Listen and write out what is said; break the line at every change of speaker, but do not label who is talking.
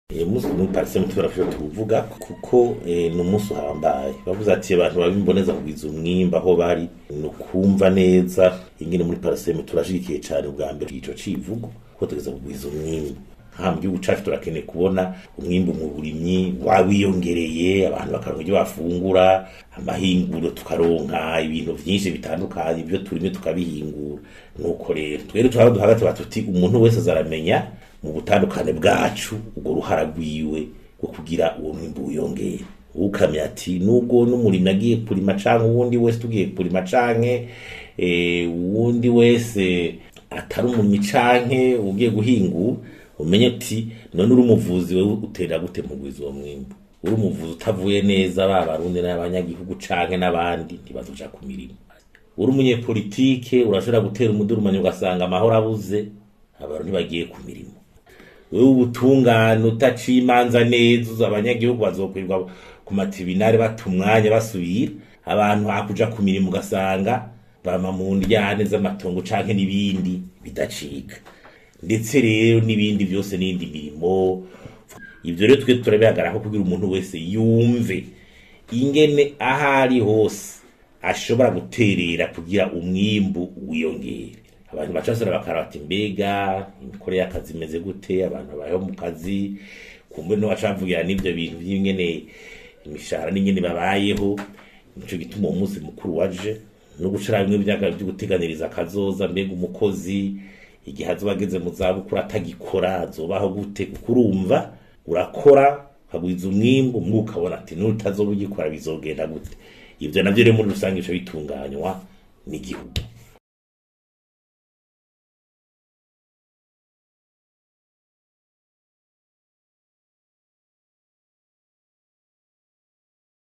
umunsi muri parisemu turafasha tuvuga kuko ni umunsi uhambaye bavuze ati abantu babimboneza kugwiza umwimba aho bari ni ukumva neza ingene muri parisemu turashigikiye cyane ubwa mbere ico civugo ko tugeza kugwiza umwimba aha mu gihugu cacu turakeneye kubona umwimbu mu burimyi wawiyongereye abantu bakaronka ibyo bafungura amahinguro tukaronka ibintu vyinshi bitandukanye ibyo turimye tukabihingura nuko rero twere turaba duhagati batuti umuntu wese azaramenya mu butandukane bwacu ubwo ruhara rwiwe rwo kugira uwo mwimbu wiyongere ukamya ati nubwo n'umurimyi agiye kurima canke uwundi wese tugiye kurima canke uwundi wese atari umurimyi canke ugiye guhingura umenye ati none uri umuvuzi wewe utera gute mu gwiza uwo mwimbu uri umuvuzi utavuye neza ba barundi n'abanyagihugu canke n'abandi ntibazoja ku mirimo uri umunyepolitike urashobora gutera umudurumanyi ugasanga amahoro abuze abantu ntibagiye ku mirimo wewe ubutungane utaciye imanza neza abanyagihugu bazokwirwa ku matibinare bata umwanya basubira abantu hakuja ku mirimo ugasanga bama mu ndyane z'amatongo canke n'ibindi bidacika ndetse rero n'ibindi byose n'indi mirimo ibyo rero twe turabihagararaho kugira umuntu wese yumve ingene aho ari hose ashobora guterera kugira umwimbu wiyongere abantu bacasura bakaraba ati mbega imikore y'akazi imeze gute abantu babayeho mu kazi kumbe no bacavugira n'ibyo bintu by'ingene imishahara n'ingene babayeho nico gituma uwo munsi mukuru waje no gushira bimwe by'akazi byo guteganiriza akazoza mbega umukozi igihe azoba ageze mu zabukuru atagikora azobaho gute kuko urumva urakora ukagwiza umwimbu umwe ukabona ati n'utazoba ugikora bizogenda gute ivyo navyo rero muri rusange bica bitunganywa n'igihugu